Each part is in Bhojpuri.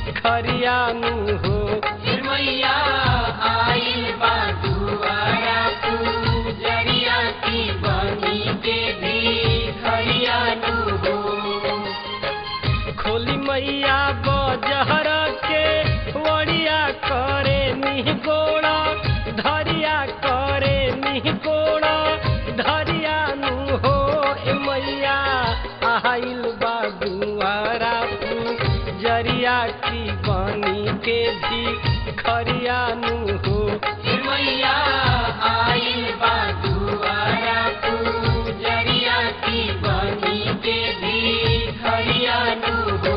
खरियानु हो मैया आइल बा दुआरा पूजरिया की बनी के भी खरियानु हो खोली मैया बजहर के वड़िया करे निह गोड़ा धरिया करे निह गोड़ा धरिया नु हो ए मैया आइल बा दुआरा जरिया की बनी के भी खरिया नु हो मैया आइल बा दुआरा पूजरिया की बनी के भी खरियानु हो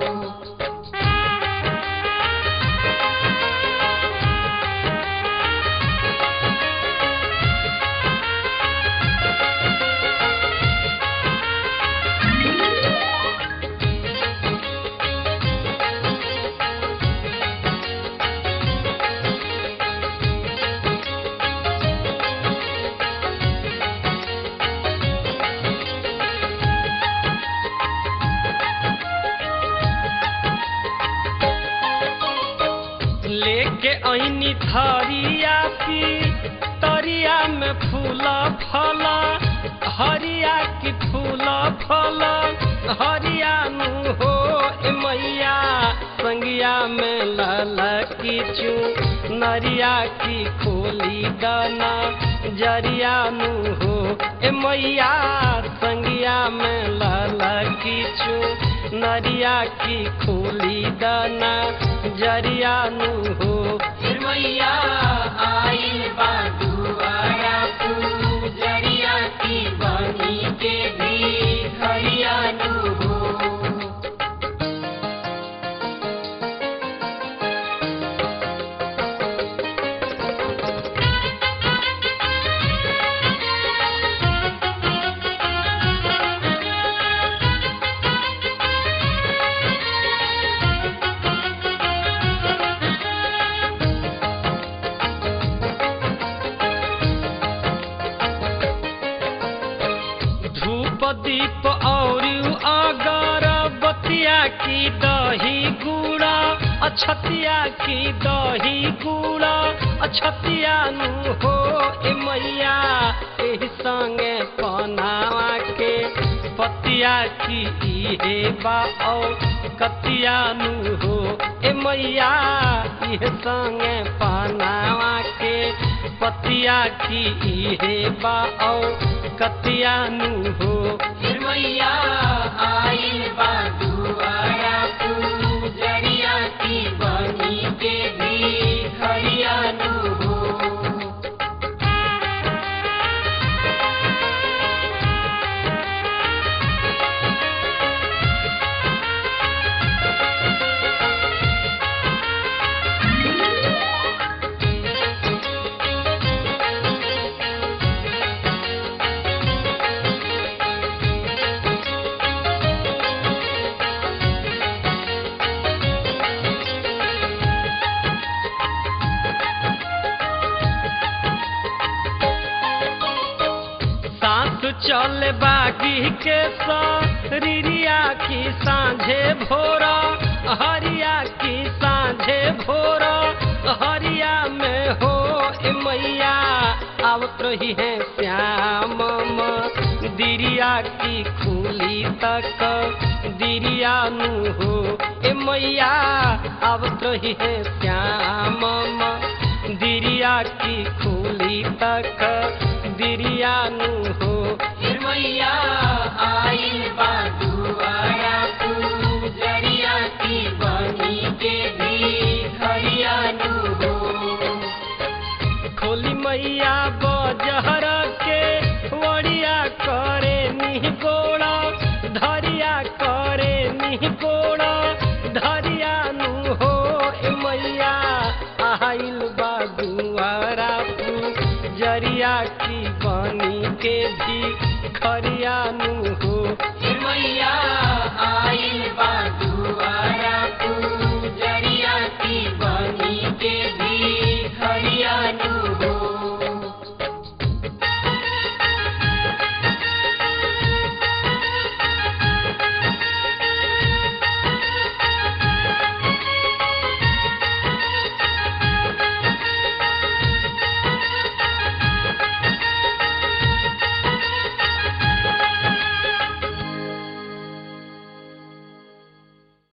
लेके ऐनी थरिया पी तरिया में फूल फल हरिया की फूल फल हरिया नु हो ए मैया संगिया में लल की चू नरिया की खोली दाना जरिया नु हो ए मैया संगिया में लल की चू नरिया की खोली दाना जरिया नु हो मैया आइल बा दुआरा पूजरिया की बनी के भी खरियानु हो धूप दीप और अगर बतिया की दही गुड़ा अछतिया की दही गुड़ा अछतिया नु हो ए मैया एही संगे पनावा के पतिया की इहे बा औ कतिया नु हो ए मैया इहे संगे पनावा के पतिया की इहे बा औ कतिया नु हो मैया आइल बा दुआरा पूजरिया की बनी के भी खरियानु हो सांस चल बागी के सरिया की सांझे भोरा हरिया की सांझे भोरा हरिया में हो ए मैया आवत रही है श्याम दिरिया की खुली तक दिरिया नु हो ए मैया आवत रही है श्याम दिरिया की खुली तक दिरिया नु हो मैया आइल बा दुआरा पूजरिया की बनी के भी